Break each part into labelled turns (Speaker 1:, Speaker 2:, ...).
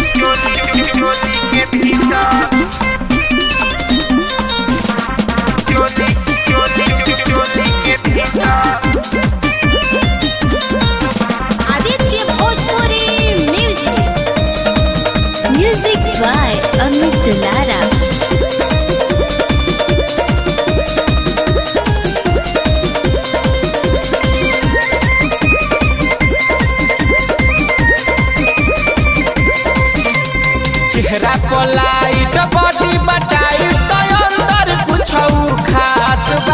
Speaker 1: Aditya Bhojpuri music music by Amit Dulara
Speaker 2: चेहरा पर light body बटाई तो अंदर कुछ खास बा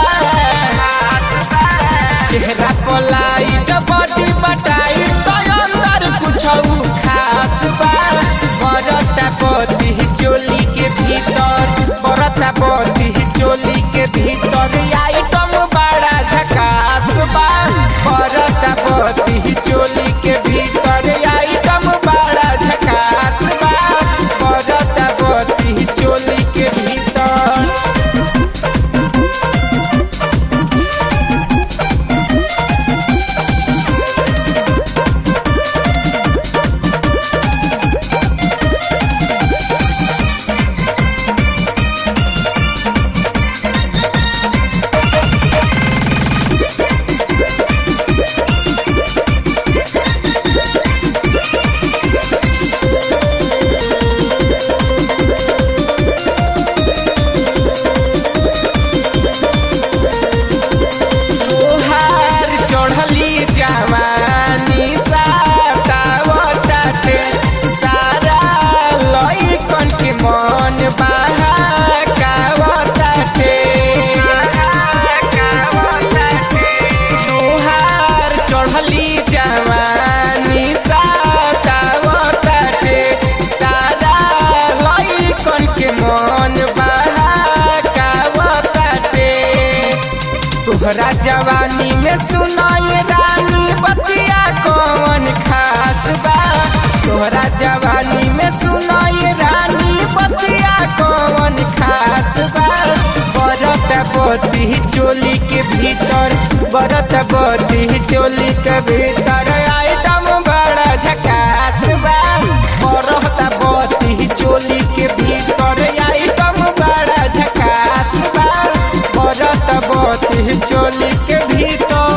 Speaker 2: चेहरा पर लाइट बॉडी बटाई तो अंदर कुछ खास बा बरता पति चोली के भीतर बरता पति चोली के भीतर आइटम बड़ा झकास बा बरता पति चोली के भीतर आइटम बड़ा झकास बा बरता पति चोली के भीतर तोहार चढ़ली जवानी सातावटाटे सारा लइकन के मन बहाकावटाटे तोहार चढ़ली जवानी सातावटाटे सारा लइकन के मन बहाकावटाटे तोहरा जवानी में सुनाई रानी बतिया कौन खास बा तोहरा जवानी में सुनाई रानी बतिया कौन खास बा बरत बती चोली के भीतर बरत बती चोली के भीतर आइटम बड़ा झकास बा बरत बती चोली के भीतर आइटम बड़ा झकास बा बरत बती चोली के भीतर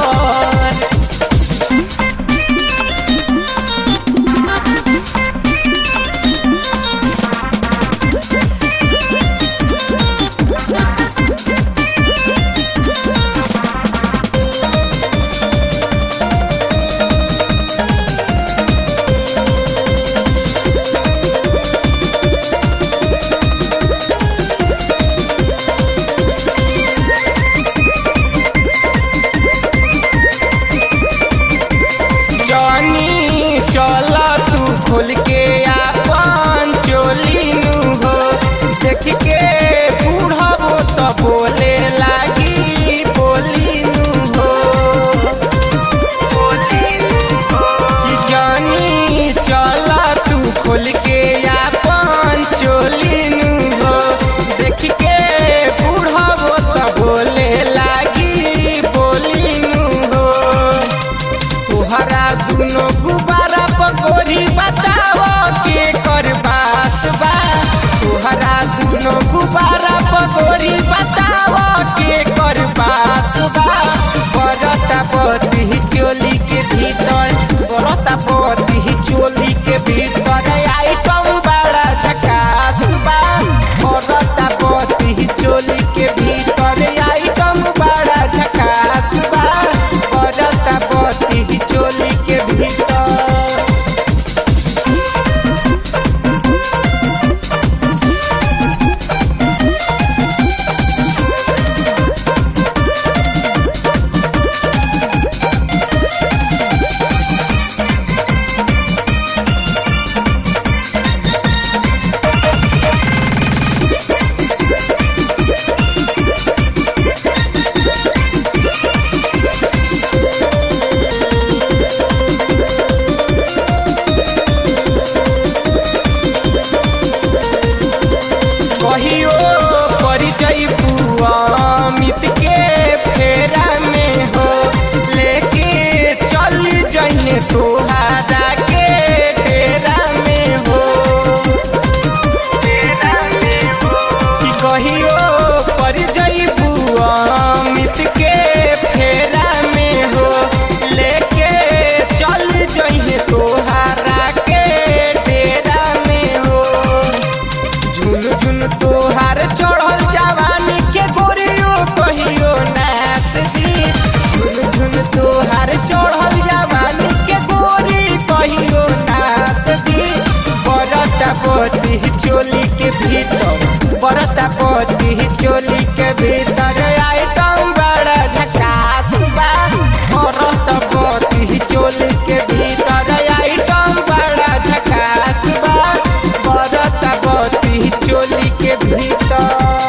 Speaker 2: पोती चोली के भीतर आइटम बड़ा झकास बा औरत पोती चोली के भीतर आइटम बड़ा झकास बा औरत पोती चोली के भीतर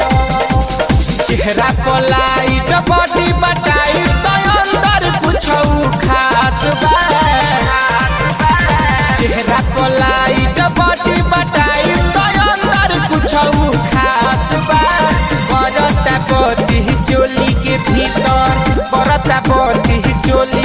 Speaker 2: चेहरा पर लाइट बॉडी बटाई तो अंदर कुछ खास बा चेहरा पर लाइट बॉडी बटाई तो अंदर कुछ खास बा बरता बती चोली के भीतर बरता बती चोली